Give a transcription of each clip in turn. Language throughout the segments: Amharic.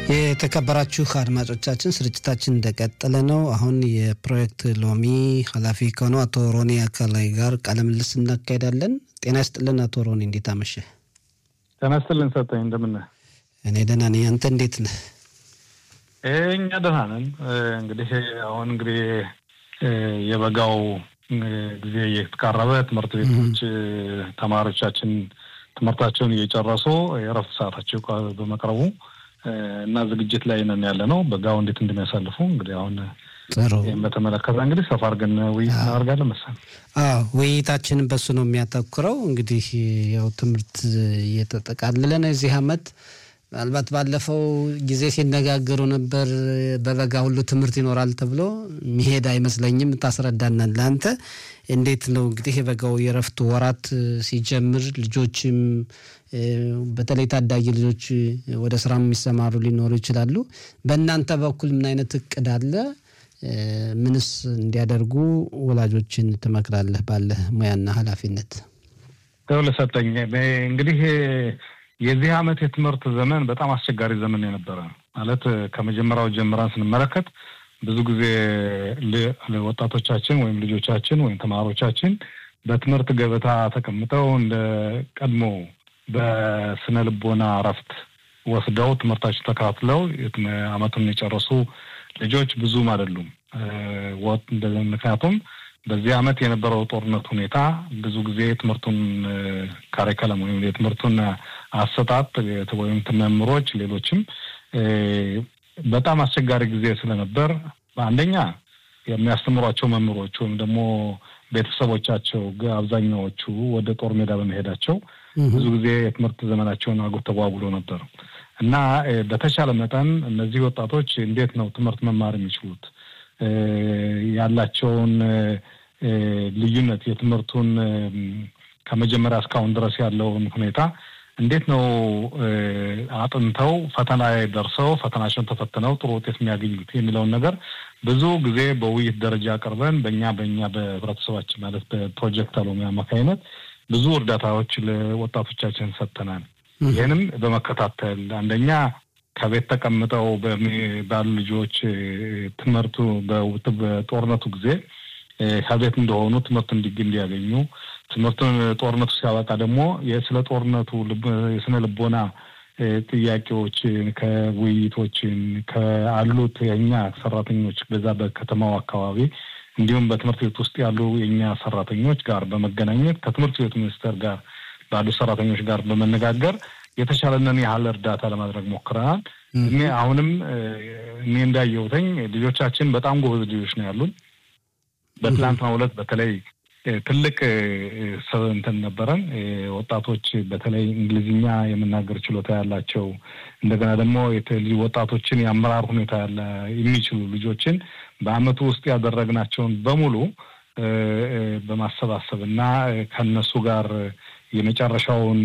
የተከበራችሁ አድማጮቻችን ስርጭታችን እንደቀጠለ ነው። አሁን የፕሮጀክት ሎሚ ኃላፊ ከሆነው አቶ ሮኒ አካላይ ጋር ቃለ ምልልስ እናካሄዳለን። ጤና ይስጥልን አቶ ሮኒ፣ እንዴት አመሸ? ጤና ይስጥልን ሰጠኝ፣ እንደምን ነህ? እኔ ደህና ነኝ። አንተ እንዴት ነህ? እኛ ደህና ነን። እንግዲህ አሁን እንግዲህ የበጋው ጊዜ እየተቃረበ ትምህርት ቤቶች ተማሪዎቻችን ትምህርታቸውን እየጨረሱ የእረፍት ሰዓታቸው በመቅረቡ እና ዝግጅት ላይ ነን ያለ ነው። በጋው እንዴት እንደሚያሳልፉ እንግዲህ አሁን ጥሩ ይህም በተመለከተ እንግዲህ ሰፋ አድርገን ውይይት እናደርጋለን መሰለኝ። አዎ ውይይታችንን በሱ ነው የሚያተኩረው። እንግዲህ ያው ትምህርት እየተጠቃለለ ነው የዚህ አመት ምናልባት ባለፈው ጊዜ ሲነጋገሩ ነበር በበጋ ሁሉ ትምህርት ይኖራል ተብሎ ሚሄድ አይመስለኝም። ታስረዳናል ለአንተ እንዴት ነው እንግዲህ የበጋው የረፍት ወራት ሲጀምር ልጆችም በተለይ ታዳጊ ልጆች ወደ ስራ የሚሰማሩ ሊኖሩ ይችላሉ። በእናንተ በኩል ምን አይነት እቅድ አለ? ምንስ እንዲያደርጉ ወላጆችን ትመክራለህ? ባለህ ሙያና ኃላፊነት ለሰጠኝ እንግዲህ የዚህ አመት የትምህርት ዘመን በጣም አስቸጋሪ ዘመን የነበረ ማለት ከመጀመሪያው ጀምረን ስንመለከት ብዙ ጊዜ ወጣቶቻችን ወይም ልጆቻችን ወይም ተማሪዎቻችን በትምህርት ገበታ ተቀምጠው እንደ ቀድሞ በስነ ልቦና እረፍት ወስደው ትምህርታቸው ተከታትለው አመቱን የጨረሱ ልጆች ብዙም አይደሉም። ምክንያቱም በዚህ አመት የነበረው ጦርነት ሁኔታ ብዙ ጊዜ ትምህርቱን ካሪከለም ወይም የትምህርቱን አሰጣጥ ወይም መምህሮች፣ ሌሎችም በጣም አስቸጋሪ ጊዜ ስለነበር አንደኛ የሚያስተምሯቸው መምህሮች ወይም ደግሞ ቤተሰቦቻቸው አብዛኛዎቹ ወደ ጦር ሜዳ በመሄዳቸው ብዙ ጊዜ የትምህርት ዘመናቸውን አጉ ተጓጉሎ ነበር እና በተቻለ መጠን እነዚህ ወጣቶች እንዴት ነው ትምህርት መማር የሚችሉት ያላቸውን ልዩነት የትምህርቱን ከመጀመሪያ እስካሁን ድረስ ያለውን ሁኔታ እንዴት ነው አጥንተው ፈተና ላይ ደርሰው ፈተናቸውን ተፈትነው ጥሩ ውጤት የሚያገኙት የሚለውን ነገር ብዙ ጊዜ በውይይት ደረጃ አቅርበን በእኛ በእኛ በህብረተሰባችን ማለት በፕሮጀክት አሎሚ አማካኝነት ብዙ እርዳታዎች ለወጣቶቻችን ሰጥተናል። ይህንም በመከታተል አንደኛ ከቤት ተቀምጠው ባሉ ልጆች ትምህርቱ በጦርነቱ ጊዜ ከቤት እንደሆኑ ትምህርት እንዲግ እንዲያገኙ ትምህርቱን ጦርነቱ ሲያበቃ ደግሞ ስለ ጦርነቱ የስነ ልቦና ጥያቄዎችን ከውይይቶችን ከአሉት የእኛ ሰራተኞች በዛ በከተማው አካባቢ እንዲሁም በትምህርት ቤት ውስጥ ያሉ የእኛ ሰራተኞች ጋር በመገናኘት ከትምህርት ቤቱ ሚኒስቴር ጋር ባሉ ሰራተኞች ጋር በመነጋገር የተቻለንን ያህል እርዳታ ለማድረግ ሞክረናል። እኔ አሁንም እኔ እንዳየሁትኝ ልጆቻችን በጣም ጎበዝ ልጆች ነው ያሉን። በትላንትናው ዕለት በተለይ ትልቅ እንትን ነበረን። ወጣቶች በተለይ እንግሊዝኛ የመናገር ችሎታ ያላቸው እንደገና ደግሞ ወጣቶችን የአመራር ሁኔታ ያለ የሚችሉ ልጆችን በአመቱ ውስጥ ያደረግናቸውን በሙሉ በማሰባሰብ እና ከነሱ ጋር የመጨረሻውን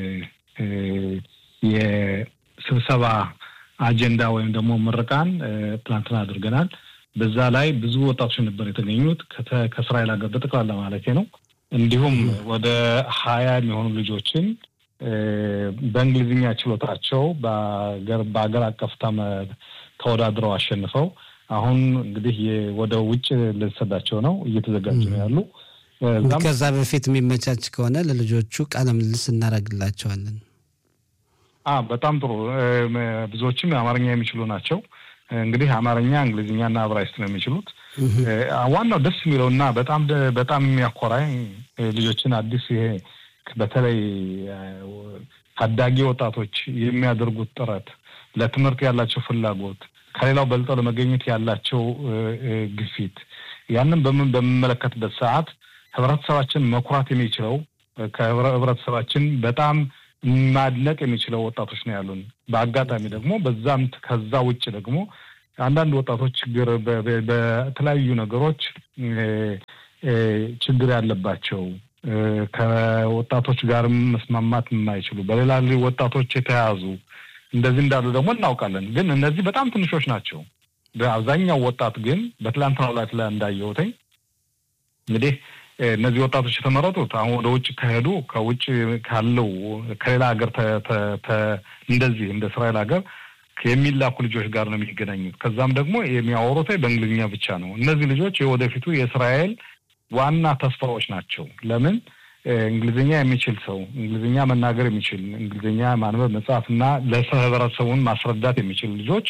የስብሰባ አጀንዳ ወይም ደግሞ ምርቃን ትላንትና አድርገናል። በዛ ላይ ብዙ ወጣቶች ነበር የተገኙት ከእስራኤል ሀገር በጠቅላላ ማለት ነው። እንዲሁም ወደ ሀያ የሚሆኑ ልጆችን በእንግሊዝኛ ችሎታቸው በሀገር አቀፍ ተወዳድረው አሸንፈው አሁን እንግዲህ ወደ ውጭ ልንሰዳቸው ነው፣ እየተዘጋጁ ነው ያሉ። ከዛ በፊት የሚመቻች ከሆነ ለልጆቹ ቃለ ምልልስ እናደርግላቸዋለን። በጣም ጥሩ። ብዙዎችም አማርኛ የሚችሉ ናቸው። እንግዲህ አማርኛ፣ እንግሊዝኛና ዕብራይስጥ ነው የሚችሉት። ዋናው ደስ የሚለው እና በጣም በጣም የሚያኮራኝ ልጆችን አዲስ ይሄ በተለይ ታዳጊ ወጣቶች የሚያደርጉት ጥረት፣ ለትምህርት ያላቸው ፍላጎት፣ ከሌላው በልጠው ለመገኘት ያላቸው ግፊት ያንን በምን በምመለከትበት ሰዓት ህብረተሰባችን መኩራት የሚችለው ከህብረተሰባችን በጣም ማድነቅ የሚችለው ወጣቶች ነው ያሉን። በአጋጣሚ ደግሞ በዛም ከዛ ውጭ ደግሞ አንዳንድ ወጣቶች ችግር በተለያዩ ነገሮች ችግር ያለባቸው ከወጣቶች ጋር መስማማት የማይችሉ በሌላ ወጣቶች የተያዙ እንደዚህ እንዳሉ ደግሞ እናውቃለን። ግን እነዚህ በጣም ትንሾች ናቸው። በአብዛኛው ወጣት ግን በትላንትናው ዕለት ላይ እንዳየሁትኝ እንግዲህ እነዚህ ወጣቶች የተመረጡት አሁን ወደ ውጭ ከሄዱ ከውጭ ካለው ከሌላ ሀገር እንደዚህ እንደ እስራኤል ሀገር የሚላኩ ልጆች ጋር ነው የሚገናኙት። ከዛም ደግሞ የሚያወሩት በእንግሊዝኛ ብቻ ነው። እነዚህ ልጆች የወደፊቱ የእስራኤል ዋና ተስፋዎች ናቸው። ለምን እንግሊዝኛ የሚችል ሰው እንግሊዝኛ መናገር የሚችል እንግሊዝኛ ማንበብ መጻፍ እና ለህብረተሰቡን ማስረዳት የሚችል ልጆች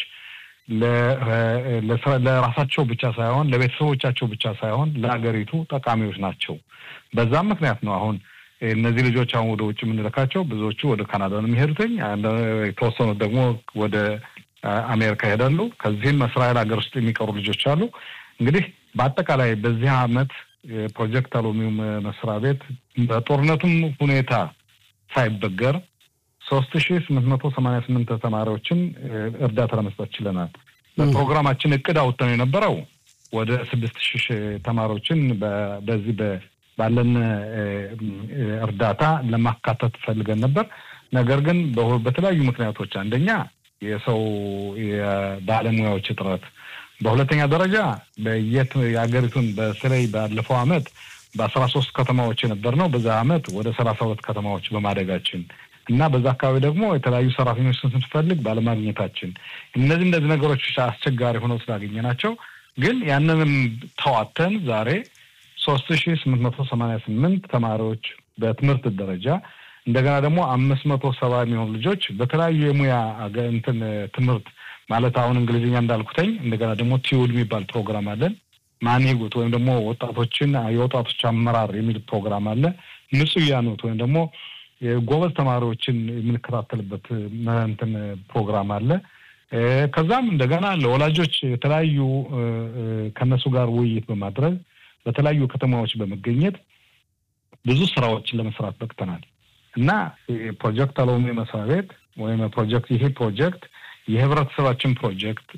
ለራሳቸው ብቻ ሳይሆን ለቤተሰቦቻቸው ብቻ ሳይሆን ለሀገሪቱ ጠቃሚዎች ናቸው። በዛም ምክንያት ነው አሁን እነዚህ ልጆች አሁን ወደ ውጭ የምንልካቸው ብዙዎቹ ወደ ካናዳ ነው የሚሄዱትኝ። የተወሰኑት ደግሞ ወደ አሜሪካ ይሄዳሉ። ከዚህም እስራኤል ሀገር ውስጥ የሚቀሩ ልጆች አሉ። እንግዲህ በአጠቃላይ በዚህ አመት የፕሮጀክት አሎሚውም መስሪያ ቤት በጦርነቱም ሁኔታ ሳይበገር ሶስት ሺ ስምንት መቶ ሰማኒያ ስምንት ተማሪዎችን እርዳታ ለመስጠት ችለናል። በፕሮግራማችን እቅድ አውጥተን የነበረው ወደ ስድስት ሺህ ተማሪዎችን በዚህ ባለን እርዳታ ለማካተት ፈልገን ነበር። ነገር ግን በተለያዩ ምክንያቶች አንደኛ የሰው የባለሙያዎች እጥረት፣ በሁለተኛ ደረጃ በየት የሀገሪቱን በተለይ ባለፈው አመት በአስራ ሶስት ከተማዎች የነበር ነው በዛ አመት ወደ ሰላሳ ሁለት ከተማዎች በማደጋችን እና በዛ አካባቢ ደግሞ የተለያዩ ሰራተኞች ስንፈልግ ባለማግኘታችን እነዚህ እንደዚህ ነገሮች አስቸጋሪ ሆነው ስላገኘ ናቸው። ግን ያንንም ተዋተን ዛሬ ሶስት ሺ ስምንት መቶ ሰማኒያ ስምንት ተማሪዎች በትምህርት ደረጃ እንደገና ደግሞ አምስት መቶ ሰባ የሚሆኑ ልጆች በተለያዩ የሙያ እንትን ትምህርት ማለት አሁን እንግሊዝኛ እንዳልኩተኝ እንደገና ደግሞ ቲዩል የሚባል ፕሮግራም አለን። ማኔጉት ወይም ደግሞ ወጣቶችን የወጣቶች አመራር የሚል ፕሮግራም አለ። ንጹያኑት ወይም ደግሞ ጎበዝ ተማሪዎችን የምንከታተልበት እንትን ፕሮግራም አለ። ከዛም እንደገና ለወላጆች የተለያዩ ከነሱ ጋር ውይይት በማድረግ በተለያዩ ከተማዎች በመገኘት ብዙ ስራዎችን ለመስራት በቅተናል እና ፕሮጀክት አሎሚ መስሪያ ቤት ወይም ፕሮጀክት ይሄ ፕሮጀክት የህብረተሰባችን ፕሮጀክት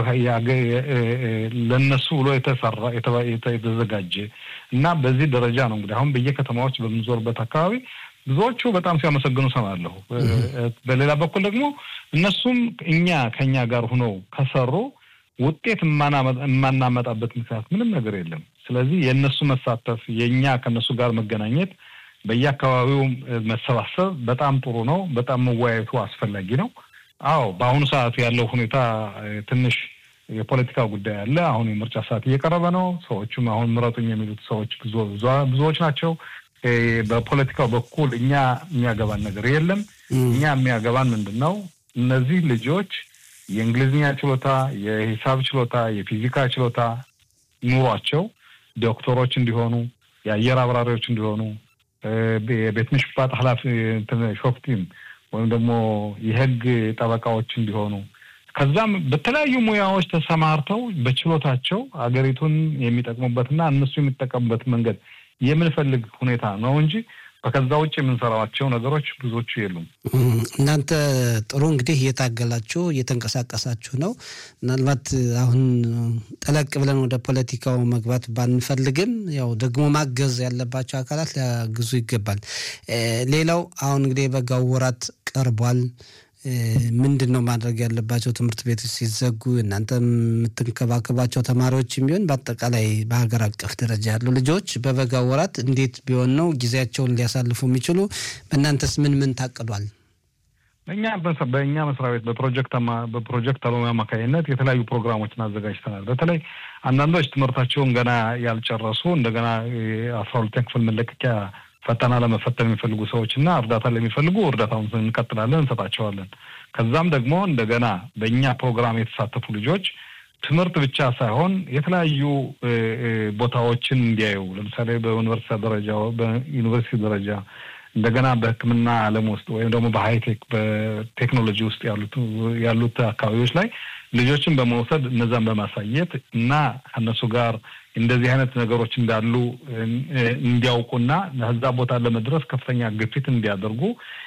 ለነሱ ብሎ የተሰራ የተዘጋጀ እና በዚህ ደረጃ ነው እንግዲህ አሁን በየከተማዎች በምንዞርበት አካባቢ ብዙዎቹ በጣም ሲያመሰግኑ ሰማለሁ። በሌላ በኩል ደግሞ እነሱም እኛ ከኛ ጋር ሁነው ከሰሩ ውጤት የማናመጣበት ምክንያት ምንም ነገር የለም። ስለዚህ የእነሱ መሳተፍ የእኛ ከእነሱ ጋር መገናኘት፣ በየአካባቢው መሰባሰብ በጣም ጥሩ ነው። በጣም መወያየቱ አስፈላጊ ነው። አዎ በአሁኑ ሰዓት ያለው ሁኔታ ትንሽ የፖለቲካ ጉዳይ አለ። አሁን የምርጫ ሰዓት እየቀረበ ነው። ሰዎቹም አሁን ምረጡኝ የሚሉት ሰዎች ብዙዎች ናቸው። በፖለቲካው በኩል እኛ የሚያገባን ነገር የለም። እኛ የሚያገባን ምንድን ነው? እነዚህ ልጆች የእንግሊዝኛ ችሎታ፣ የሂሳብ ችሎታ፣ የፊዚካ ችሎታ ኑሯቸው ዶክተሮች እንዲሆኑ፣ የአየር አብራሪዎች እንዲሆኑ፣ የቤት ምሽፋት ኃላፊ ሾፍቲም ወይም ደግሞ የህግ ጠበቃዎች እንዲሆኑ ከዛም በተለያዩ ሙያዎች ተሰማርተው በችሎታቸው አገሪቱን የሚጠቅሙበትና እነሱ የሚጠቀሙበት መንገድ የምንፈልግ ሁኔታ ነው እንጂ ከዛ ውጭ የምንሰራቸው ነገሮች ብዙዎቹ የሉም። እናንተ ጥሩ እንግዲህ እየታገላችሁ እየተንቀሳቀሳችሁ ነው። ምናልባት አሁን ጠለቅ ብለን ወደ ፖለቲካው መግባት ባንፈልግም ያው ደግሞ ማገዝ ያለባቸው አካላት ሊያግዙ ይገባል። ሌላው አሁን እንግዲህ የበጋው ወራት ቀርቧል። ምንድን ነው ማድረግ ያለባቸው? ትምህርት ቤቶች ሲዘጉ እናንተ የምትንከባከባቸው ተማሪዎች ቢሆን በአጠቃላይ በሀገር አቀፍ ደረጃ ያሉ ልጆች በበጋ ወራት እንዴት ቢሆን ነው ጊዜያቸውን ሊያሳልፉ የሚችሉ? በእናንተስ ምን ምን ታቅዷል? በእኛ በእኛ መስሪያ ቤት በፕሮጀክት በፕሮጀክት አሎሚ አማካኝነት የተለያዩ ፕሮግራሞችን አዘጋጅተናል። በተለይ አንዳንዶች ትምህርታቸውን ገና ያልጨረሱ እንደገና አስራ ሁለተኛ ክፍል መለቀቂያ ፈተና ለመፈተን የሚፈልጉ ሰዎች እና እርዳታ ለሚፈልጉ እርዳታውን እንቀጥላለን፣ እንሰጣቸዋለን። ከዛም ደግሞ እንደገና በእኛ ፕሮግራም የተሳተፉ ልጆች ትምህርት ብቻ ሳይሆን የተለያዩ ቦታዎችን እንዲያዩ ለምሳሌ በዩኒቨርሲቲ ደረጃ በዩኒቨርሲቲ ደረጃ እንደገና በሕክምና ዓለም ውስጥ ወይም ደግሞ በሃይቴክ በቴክኖሎጂ ውስጥ ያሉት ያሉት አካባቢዎች ላይ ልጆችን በመውሰድ እነዛን በማሳየት እና ከእነሱ ጋር እንደዚህ አይነት ነገሮች እንዳሉ እንዲያውቁና ከዛ ቦታ ለመድረስ ከፍተኛ ግፊት እንዲያደርጉ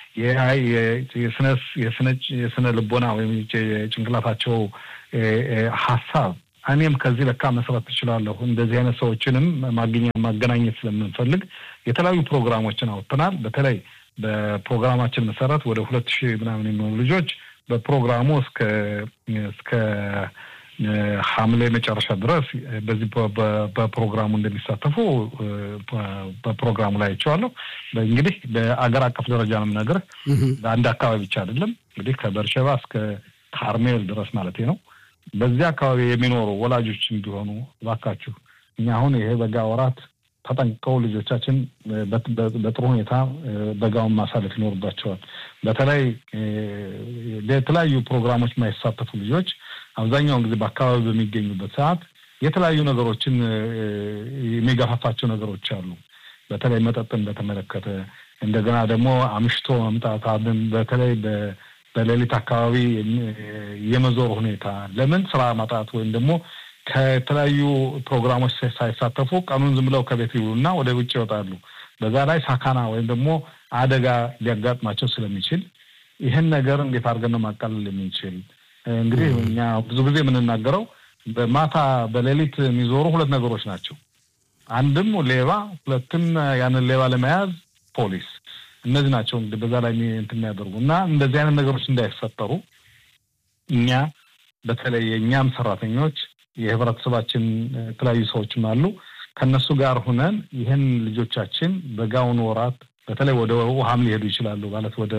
የስነ ልቦና ወይም የጭንቅላታቸው ሀሳብ እኔም ከዚህ ለካ መስራት ትችላለሁ፣ እንደዚህ አይነት ሰዎችንም ማገናኘት ስለምንፈልግ የተለያዩ ፕሮግራሞችን አውጥተናል። በተለይ በፕሮግራማችን መሰረት ወደ ሁለት ሺህ ምናምን የሚሆኑ ልጆች በፕሮግራሙ እስከ እስከ ሐምሌ መጨረሻ ድረስ በዚህ በፕሮግራሙ እንደሚሳተፉ በፕሮግራሙ ላይ አይቼዋለሁ። እንግዲህ በአገር አቀፍ ደረጃ ነው የምነግርህ። በአንድ አካባቢ ብቻ አይደለም። እንግዲህ ከበርሸባ እስከ ካርሜል ድረስ ማለት ነው። በዚህ አካባቢ የሚኖሩ ወላጆች እንዲሆኑ እባካችሁ እኛ አሁን ይሄ በጋ ወራት ተጠንቅቀው ልጆቻችን በጥሩ ሁኔታ በጋውን ማሳለፍ ይኖርባቸዋል። በተለይ የተለያዩ ፕሮግራሞች የማይሳተፉ ልጆች አብዛኛውን ጊዜ በአካባቢ በሚገኙበት ሰዓት የተለያዩ ነገሮችን የሚገፋፋቸው ነገሮች አሉ። በተለይ መጠጥን በተመለከተ እንደገና ደግሞ አምሽቶ መምጣት አብን በተለይ በሌሊት አካባቢ የመዞር ሁኔታ ለምን ስራ ማጣት ወይም ደግሞ ከተለያዩ ፕሮግራሞች ሳይሳተፉ ቀኑን ዝም ብለው ከቤት ይውሉና ወደ ውጭ ይወጣሉ። በዛ ላይ ሳካና ወይም ደግሞ አደጋ ሊያጋጥማቸው ስለሚችል ይህን ነገር እንዴት አድርገን ነው ማቃለል የምንችል? እንግዲህ እኛ ብዙ ጊዜ የምንናገረው በማታ በሌሊት የሚዞሩ ሁለት ነገሮች ናቸው። አንድም ሌባ፣ ሁለትም ያንን ሌባ ለመያዝ ፖሊስ። እነዚህ ናቸው እንግዲህ በዛ ላይ እንትን የሚያደርጉ እና እንደዚህ አይነት ነገሮች እንዳይፈጠሩ እኛ በተለይ የእኛም ሰራተኞች የህብረተሰባችን የተለያዩ ሰዎችም አሉ ከእነሱ ጋር ሁነን ይህን ልጆቻችን በጋውን ወራት በተለይ ወደ ውሃም ሊሄዱ ይችላሉ ማለት ወደ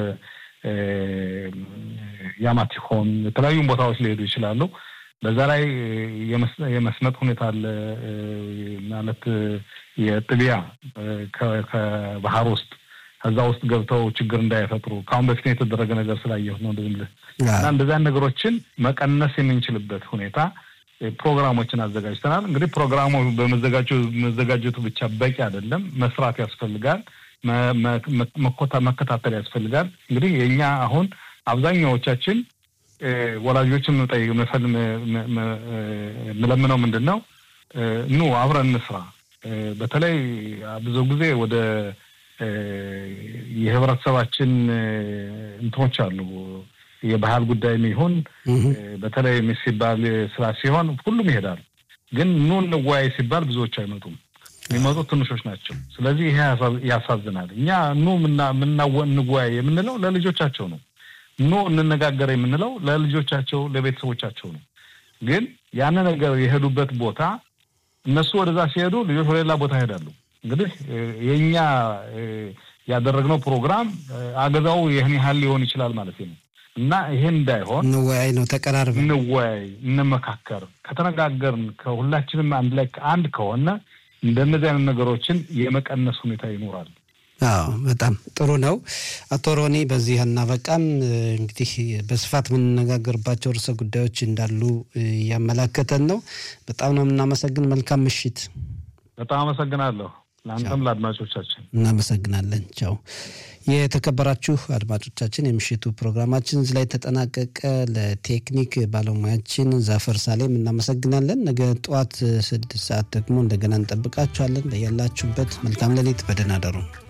ያማቲሆን የተለያዩ ቦታዎች ሊሄዱ ይችላሉ። በዛ ላይ የመስመጥ ሁኔታ አለ ማለት የጥቢያ ከባህር ውስጥ ከዛ ውስጥ ገብተው ችግር እንዳይፈጥሩ ከአሁን በፊት የተደረገ ነገር ስላየሁ ነው እንደዚህ እና እንደዚያን ነገሮችን መቀነስ የምንችልበት ሁኔታ ፕሮግራሞችን አዘጋጅተናል። እንግዲህ ፕሮግራሙ በመዘጋጀቱ ብቻ በቂ አይደለም፣ መስራት ያስፈልጋል፣ መከታተል ያስፈልጋል። እንግዲህ የእኛ አሁን አብዛኛዎቻችን ወላጆችን የምለምነው ምንድን ነው፣ ኑ አብረን እንስራ። በተለይ ብዙ ጊዜ ወደ የህብረተሰባችን እንትኖች አሉ የባህል ጉዳይም ይሁን በተለይ ሲባል ስራ ሲሆን ሁሉም ይሄዳል። ግን ኑ እንወያይ ሲባል ብዙዎች አይመጡም። የሚመጡት ትንሾች ናቸው። ስለዚህ ይሄ ያሳዝናል። እኛ ኑ እንወያይ የምንለው ለልጆቻቸው ነው። ኑ እንነጋገር የምንለው ለልጆቻቸው ለቤተሰቦቻቸው ነው። ግን ያን ነገር የሄዱበት ቦታ እነሱ ወደዛ ሲሄዱ ልጆች ወደ ሌላ ቦታ ይሄዳሉ። እንግዲህ የእኛ ያደረግነው ፕሮግራም አገዛው ይህን ያህል ሊሆን ይችላል ማለት ነው እና ይሄን እንዳይሆን እንወያይ ነው። ተቀራርበ እንወያይ፣ እንመካከር። ከተነጋገርን ከሁላችንም አንድ ላይ አንድ ከሆነ እንደነዚህ አይነት ነገሮችን የመቀነስ ሁኔታ ይኖራል። አዎ በጣም ጥሩ ነው። አቶ ሮኒ በዚህ አናበቃም። እንግዲህ በስፋት የምንነጋገርባቸው ርዕሰ ጉዳዮች እንዳሉ እያመላከተን ነው። በጣም ነው የምናመሰግን። መልካም ምሽት። በጣም አመሰግናለሁ። ለአንተም ለአድማጮቻችን እናመሰግናለን። ቻው። የተከበራችሁ አድማጮቻችን የምሽቱ ፕሮግራማችን እዚህ ላይ ተጠናቀቀ። ለቴክኒክ ባለሙያችን ዛፈር ሳሌም እናመሰግናለን። ነገ ጠዋት ስድስት ሰዓት ደግሞ እንደገና እንጠብቃችኋለን። በያላችሁበት መልካም ሌሊት፣ በደህና ደሩ።